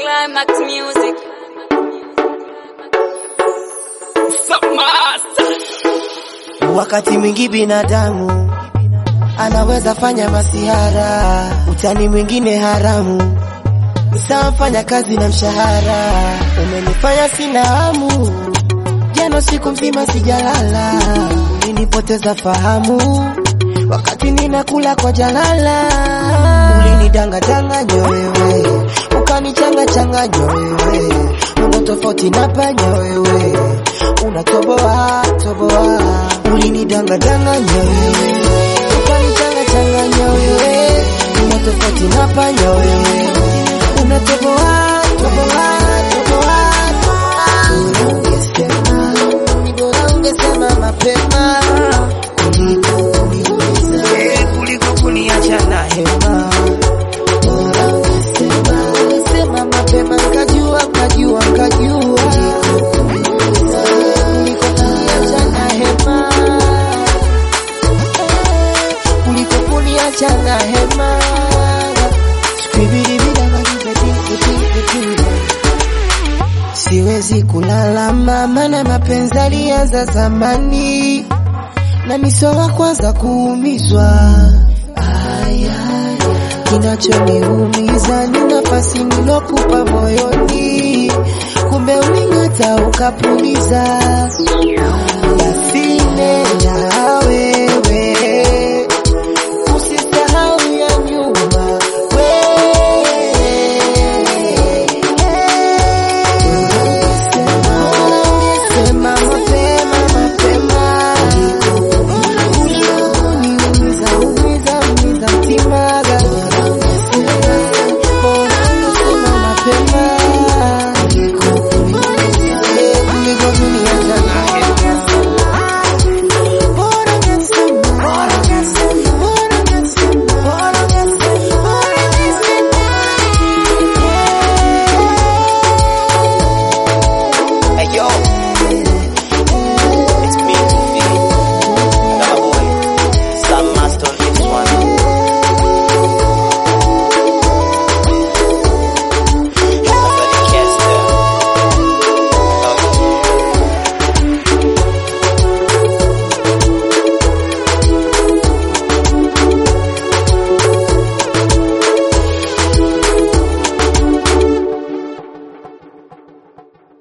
Climax music. Wakati mwingi binadamu anaweza fanya masihara, utani mwingine haramu, sawa fanya kazi na mshahara. Umenifanya sina hamu, jana siku mzima sijalala, ulinipoteza fahamu wakati ninakula kwa jalala, ulinidanganya wewe, ukanichanga changanya wewe, una tofauti na panya wewe, unatoboa toboa, ulinidanganya wewe, ukanichanga changanya wewe, una tofauti na panya wewe, unatoboa toboa toboa, bora ungesema, bora ungesema mapema kuliko kuniumiza, eh, kuliko kuniacha na hema. Bora ungesema, ungesema mapema, nkajua nkajua nkajua kuliko kuniacha na hema, kuliko kuniacha na hema. Skibidibidabadibadibadibadibada. Siwezi kulalama, maana mapenzi alianza zamani na miso wa kwanza kuumizwa. Aya, kinachoniumiza ni nafasi nilokupa moyoni, kumbe uling'ata ukapuliza. Basi nenda